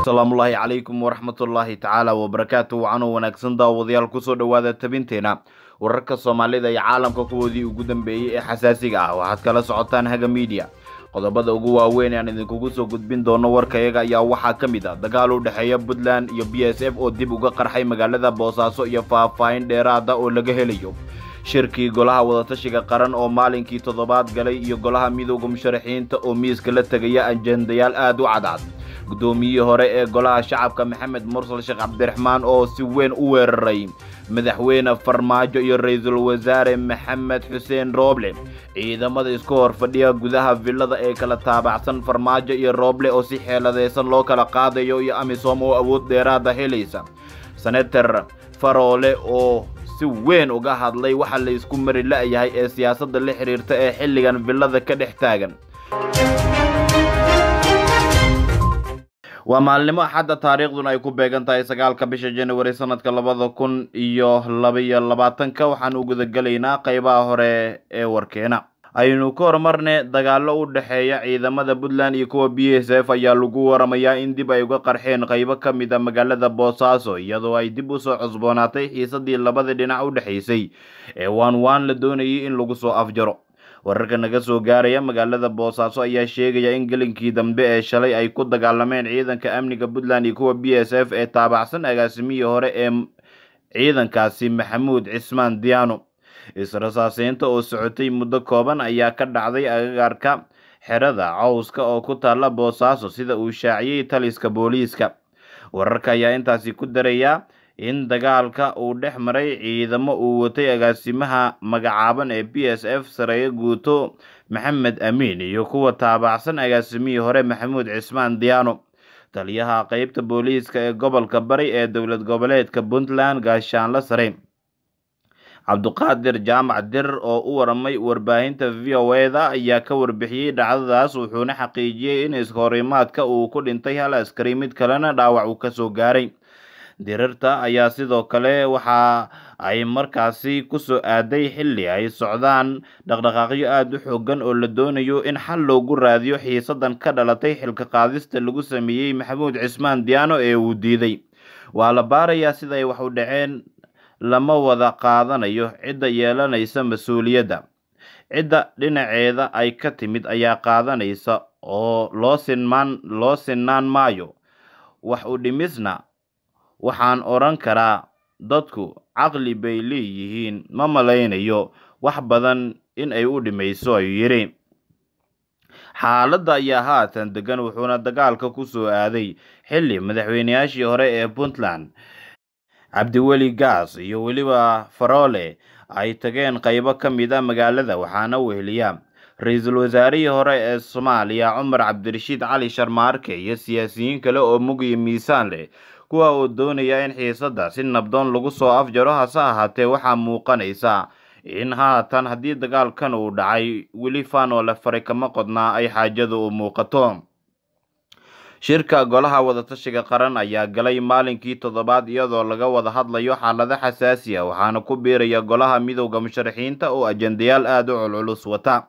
asalaamullaahi calaykum waraxmatullaahi tacaala wabarakaatu wacanoo wanaagsan daawadayaal kusoo dhowaada tabinteena wararka soomaalida iyo caalamka kuwoodii ugu dambeeyey ee xasaasiga ah waxaad kala socotaan haga miidiya qodobada ugu waaweyn aan idinkugu soo gudbin doono warkayaga ayaa waxaa ka mid ah dagaal u dhexeeya puntland iyo b s f oo dib uga qarxay magaalada boosaaso iyo faahfaahin dheeraada oo laga helayo shirkii golaha wadatashiga qaran oo maalinkii toddobaad galay iyo golaha midooda musharaxiinta oo miiska la tegaya ajendayaal aad u cadcad guddoomiyihii hore ee golaha shacabka maxamed mursal sheekh cabdiraxmaan oo si weyn u weeraray madaxweyne farmaajo iyo ra-iisul wasaare maxamed xuseen rooble ciidamada isku hor fadhiya gudaha villada ee kala taabacsan farmaajo iyo rooble oo si xeeladaysan loo kala qaadayo iyo amisom oo awood dheeraada helaysa senator faroole oo si weyn uga hadlay waxa la isku mari la-yahay ee siyaasadda la xidhiirta ee xilligan villada ka dhex taagan waa maalnimo axadda taariikhduna ay ku beegan tahay sagaalka bisha januari sanadka labada kun iyo labaiyo labaatanka waxaan u gudagelaynaa qaybaha hore ee warkeena aynu ka horumarne dagaallo u dhexeeya ciidamada puntland iyo kuwa b s f ayaa lagu waramayaa in dib ay uga qarxeen qaybo ka mid a magaalada boosaaso iyadoo ay dib u soo cusboonaatay xiisadii labada dhinac u dhexaysay ee waan waan la doonayay in lagu soo afjaro wararka naga soo gaaraya magaalada boosaaso ayaa sheegaya in gelinkii dambe ee shalay ay ku dagaalameen ciidanka amniga puntland iyo kuwa b s f ee taabacsan agaasimihii hore ee ciidankaasi maxamuud cismaan diyaano is-rasaaseynta oo socotay muddo kooban ayaa ka dhacday agagaarka xerada cawska oo ku taalla boosaaso sida uu shaaciyey taliska booliiska wararka ayaa intaasi ku daraya in dagaalka uu dhex maray ciidamo uu watay agaasimaha magacaaban ee b s f sareeyo guuto maxamed amiin iyo kuwa taabacsan agaasimihii hore maxamuud cismaan diyaano taliyaha qeybta booliiska ee gobolka bari ee dowlad goboleedka puntland gaashaanla sare cabduqaadir jaamac dir oo u waramay warbaahinta v o eda ayaa ka warbixiyey dhacdadaas wuxuuna xaqiijiyey in iskahorimaadka uu ku dhintay hal askari mid kalena dhaawac uu kasoo gaaray dirirta ayaa sidoo kale waxa ay markaasi kusoo aaday xilli ay socdaan dhaqdhaqaaqyo aada u xoogan oo la doonayo in xal loogu raadiyo xiisadan ka dhalatay xilka qaadista lagu sameeyey maxamuud cismaan diyaano ee uu diiday waa la baarayaa sida ay wax u dhaceen lama wada qaadanayo cidda yeelanaysa mas-uuliyadda cidda dhinaceeda ay ka timid ayaa qaadanaysa oo loo sinmaan loo sinnaan maayo wax u dhimisna waxaan odhan karaa dadku caqli bay leeyihiin ma malaynayo wax badan in ay u dhimayso ayuu yidhi xaaladda ayaa haatan degan wuxuuna dagaalka ku soo aaday xilli madaxweyneyaashii hore ee puntland cabdiweli gaas iyo weliba faroole ay tageen qaybo ka mid a magaalada waxaana weheliya ra-iisul wasaarihii hore ee soomaaliya cumar cabdirashiid cali sharmaarke iyo siyaasiyiin kale oo mug iyo miisaan leh kuwa oo doonaya in xiisadda si nabdoon lagu soo afjaro hase ahaatee waxaa muuqanaysa in haatan haddii dagaalkan uu dhacay weli faanoo la faray kama qodnaa ay xaajadu u muuqato shirka golaha wadatashiga qaran ayaa galay maalinkii toddobaad iyadoo laga wada hadlayo xaalado xasaasi a waxaana ku biiraya golaha midowda musharaxiinta oo ajendayaal aada u culculus wata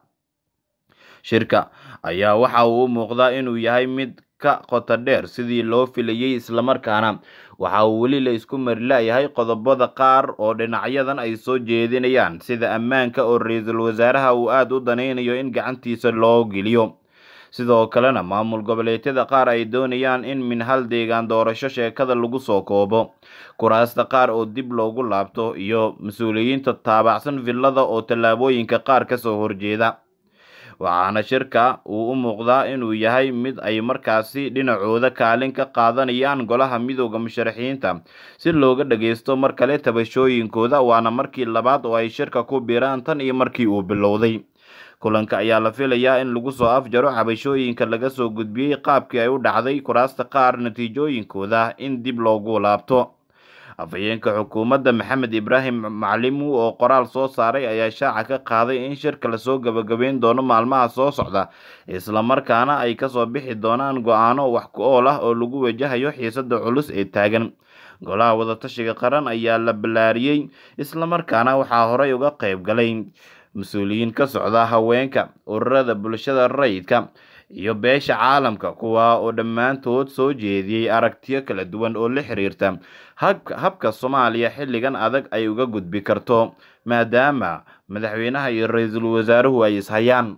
shirka ayaa waxa uu u muuqdaa inuu yahay mid ka qoto dheer sidii loo filayey islamarkaana waxa uu weli la isku mari la-yahay qodobada qaar oo dhinacyadan ay soo jeedinayaan sida ammaanka oo ra-iisul wasaaraha uu aada u danaynayo in gacantiisa loo geliyo sidoo kalena maamul goboleedyada qaar ay doonayaan in min hal deegaan doorasho sheekada lagu soo koobo kuraasta qaar oo dib loogu laabto iyo mas-uuliyiinta taabacsan villada oo tallaabooyinka qaar kasoo horjeeda waxaana shirka uu u muuqdaa inuu yahay mid ay markaasi dhinacooda kaalin ka qaadanayaan golaha midooda musharaxiinta si looga dhageysto mar kale tabashooyinkooda waana markii labaad oo ay shirka ku biiraan tan iyo markii uu bilowday kulanka ayaa la filayaa in lagu soo afjaro cabashooyinka laga soo gudbiyey qaabkii ay u dhacday kuraasta qaar natiijooyinkooda in dib loogu laabto afhayeenka xukuumadda maxamed ibraahim macalimu oo qoraal soo saaray ayaa shaaca ka qaaday in shirka lasoo gabagabeyn doono maalmaha soo socda islamarkaana ay kasoo bixi doonaan go-aano wax ku ool ah oo lagu wajahayo xiisada culus ee taagan golaha wadatashiga qaran ayaa la ballaariyey islamarkaana waxaa horey uga qayb galay mas-uuliyiin ka socda haweenka ururada bulshada rayidka iyo beesha caalamka kuwa oo dhammaantood soo jeediyey aragtiyo kala duwan oo la xiriirta habka soomaaliya xilligan adag ay uga gudbi karto maadaama madaxweynaha iyo ra-iisul wasaaruhu ay ishayaan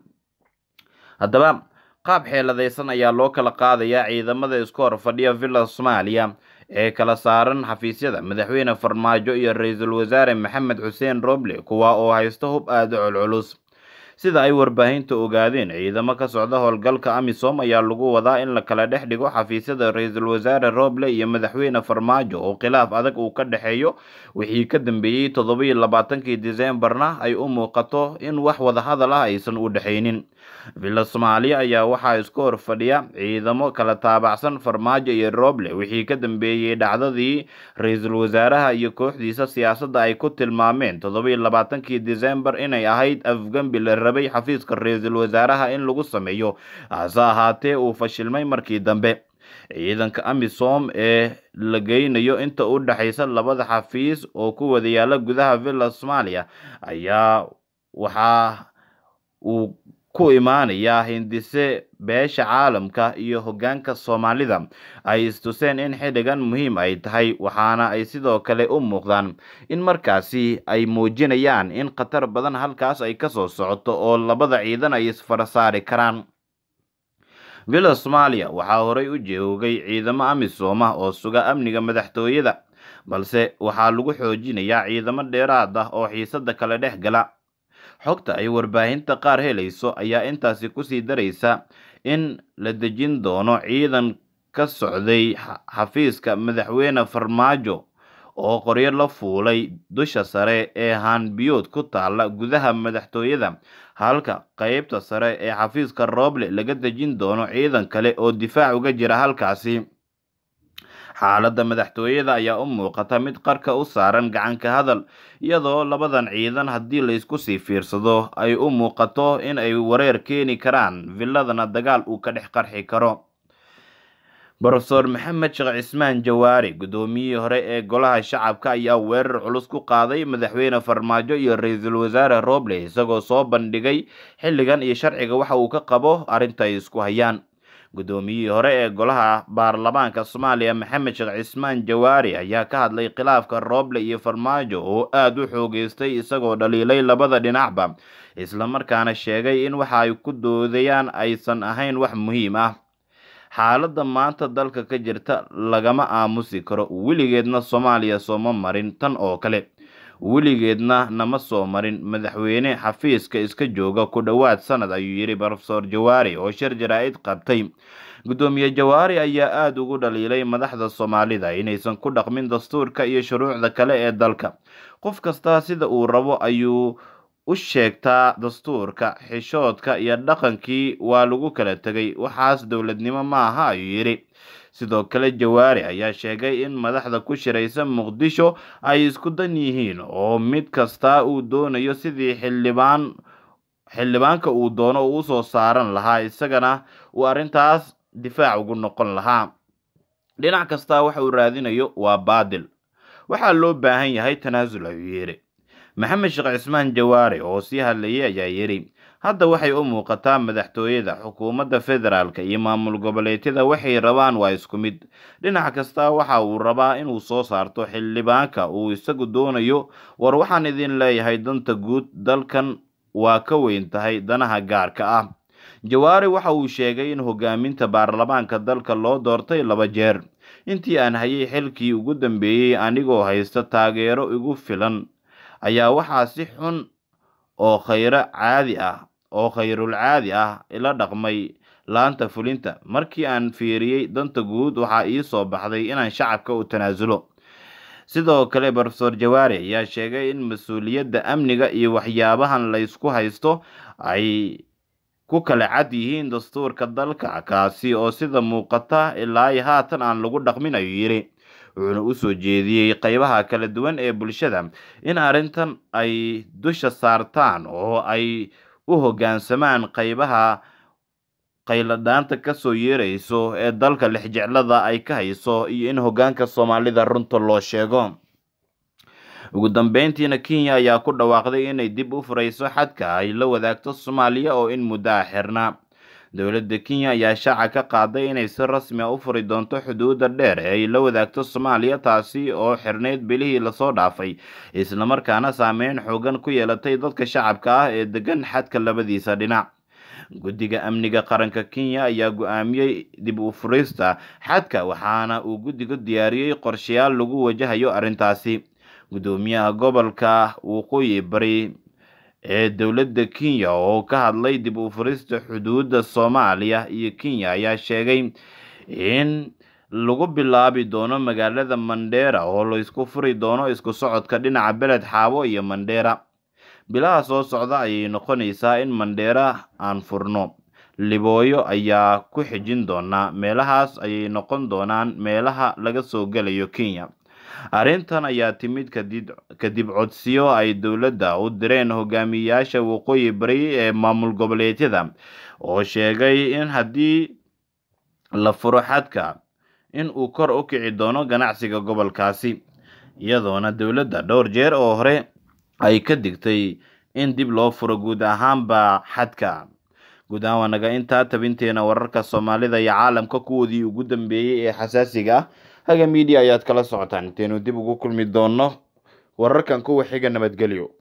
haddaba qaab xeeladaysan ayaa loo kala qaadayaa ciidamada isku hor fadhiya villa soomaaliya ee kala saaran xafiisyada madaxweyne farmaajo iyo ra-iisul wasaare maxamed xuseen roble kuwa oo haysta hub aada culculus sida ay warbaahinta ogaadeen ciidamo ka socda howlgalka amisom ayaa lagu wadaa in la kala dhex dhigo xafiisyada ra-iisul wasaare roble iyo madaxweyne farmaajo oo khilaaf adag uu ka dhexeeyo wixii ka dambeeyey toddobiyo labaatankii diseembarna ay u muuqato in wax wadahadal ah aysan u dhexaynin villa soomaaliya ayaa waxaa isku hor fadhiya ciidamo kala taabacsan farmaajo iyo roble wixii ka dambeeyey dhacdadii ra-iisul wasaaraha iyo kooxdiisa siyaasadda ay ku tilmaameen toddobiyo labaatankii diseembar inay ahayd afgambi la rabay xafiiska ra-iisul wasaaraha in lagu sameeyo hase ahaatee uu fashilmay markii dambe ciidanka amisom ee la geynayo inta u dhexaysa labada xafiis oo ku wada yaala gudaha villa soomaaliya ayaa waxaa uu ku imaanayaa hindise beesha caalamka iyo hoggaanka soomaalida ay istuseen in xilligan muhiim ay tahay waxaana ay sidoo kale u muuqdaan in markaasi ay muujinayaan in khatar badan halkaas ay kasoo socoto oo labada ciidan ay isfara saari karaan villa soomaaliya waxaa horey u joogay ciidamo amisom ah oo suga amniga madaxtooyada balse waxaa lagu xoojinayaa ciidamo dheeraad ah oo xiisada kale dhex gala xogta ay warbaahinta qaar helayso ayaa intaasi kusii daraysa in la dejin doono ciidan ka socday xafiiska madaxweyne farmaajo oo qoryo la fuulay dusha sare ee haanbiyood ku taala gudaha madaxtooyada halka qeybta sare ee xafiiska roble laga dejin doono ciidan kale oo difaac uga jira halkaasi xaaladda madaxtooyada ayaa u muuqata mid qarka u saaran gacanka hadal iyadoo labadan ciidan haddii laysku sii fiirsado ay u muuqato in ay wareer keeni karaan villadana dagaal uu ka dhex qarxi karo brofeor maxamed sheekh cismaan jawaari guddoomiyihii hore ee golaha shacabka ayaa weerar culus ku qaaday madaxweyne farmaajo iyo ra-iisul wasaare roble isagoo soo bandhigay xilligan iyo sharciga waxa uu ka qabo arrinta ay isku hayaan guddoomiyihii hore ee golaha baarlamaanka soomaaliya maxamed sheekh cismaan jawaari ayaa ka hadlay khilaafka roble iyo farmaajo oo aada u xoogeystay isagoo dhaliilay labada dhinacba islamarkaana sheegay in waxa ay ku doodayaan aysan ahayn wax muhiim ah xaaladda maanta dalka ka jirta lagama aamusi karo weligeedna soomaaliya sooma marin tan oo kale weligeedna nama soo marin madaxweyne xafiiska iska jooga ku dhowaad sanad ayuu yidhi brofeor jawaari oo shir jaraa-id qabtay guddoomiye jawaari ayaa aada ugu dhaliilay madaxda soomaalida inaysan ku dhaqmin dastuurka iyo shuruucda kale ee dalka qof kastaa sida uu rabo ayuu u sheegtaa dastuurka xishoodka iyo dhaqankii waa lagu kala tegay waxaas dowladnimo ma aha ayuu yidhi sidoo kale jawaari ayaa sheegay in madaxda ku shiraysa muqdisho ay isku dan yihiin oo mid kastaa uu doonayo sidii xildhibaan xildhibaanka uu doono uu usoo saaran lahaa isagana uu arrintaas difaac ugu noqon lahaa dhinac kastaa waxa uu raadinayo waa baadil waxaa loo baahan yahay tanaasul ayuu yidhi maxamed sheekh cismaan jawaare oo sii hadlayay ayaa yidhi hadda waxay u muuqataa madaxtooyada xukuumadda federaalka iyo maamul goboleedyada waxay rabaan waa isku mid dhinac kasta waxa uu rabaa inuu soo saarto xildhibaanka uu isagu doonayo war waxaan idin leeyahay danta guud dalkan waa ka weyn tahay danaha gaarka ah jawaare waxa uu sheegay in hogaaminta baarlamaanka dalka loo doortay laba jeer intii aan hayay xilkii ugu dambeeyey anigoo haysta taageero igu filan ayaa waxaa si xun oo khayro caadi ah oo khayrul caadi ah ila dhaqmay laanta fulinta markii aan fiiriyey danta guud waxaa ii soo baxday inaan shacabka u tanaasulo sidoo kale brofeor jawaari ayaa sheegay in mas-uuliyadda amniga iyo waxyaabahan laysku haysto ay ku kala cad yihiin dastuurka dalka kaasi oo sida muuqata ilaa haatan aan lagu dhaqmin ayuu yidhi wuxuuna usoo jeediyey qeybaha kala duwan ee bulshada in arrintan ay dusha saartaan oo ay u hoggaansamaan qeybaha qayladhaanta kasoo yeerayso ee dalka lixjeclada ay ka hayso iyo in hoggaanka soomaalida runta loo sheego ugu dambeyntiina kenya ayaa ku dhawaaqday inay dib u furayso xadka ay la wadaagto soomaaliya oo in muddo ah xirnaa dowladda kenya ayaa shaaca ka qaaday inay si rasmi a u furi doonto xuduudda dheer ee ay la wadaagto soomaaliya taasi oo xirneyd bilihii lasoo dhaafay islamarkaana saameyn xoogan ku yeelatay dadka shacabka ah ee degan xadka labadiisa dhinac guddiga amniga qaranka kenya ayaa go-aamiyey dib u furista xadka waxaana uu guddigu diyaariyey qorshayaal lagu wajahayo arrintaasi guddoomiyaha gobolka waqooyi bari ee dowladda kenya oo ka hadlay dib u furista xuduudda soomaaliya iyo kenya ayaa sheegay in lagu bilaabi doono magaalada mandheera oo laysku furi doono isku socodka dhinaca beled xaabo iyo mandheera bilaha soo socda ayay noqonaysaa in mandheera aan furno libooyo ayaa ku xijin doonaa meelahaas ayay noqon doonaan meelaha laga soo gelayo kenya arrintan ayaa timid kadib kadib codsiyo ay dowladda u direen hogaamiyayaasha waqooyi bari ee maamul goboleedyada oo sheegay in haddii la furo xadka in uu kor u kici doono ganacsiga gobolkaasi iyadoona dowladda dhowr jeer oo hore ay ka digtay in dib loo furo guud ahaanba xadka guud ahaan waa naga intaa tabinteena wararka soomaalida iyo caalamka kuwoodii ugu dambeeyey ee xasaasiga ah haga miidiya ayaad kala socotaan inteenu dib ugu kulmi doonno wararkan kuwa xiga nabadgelyo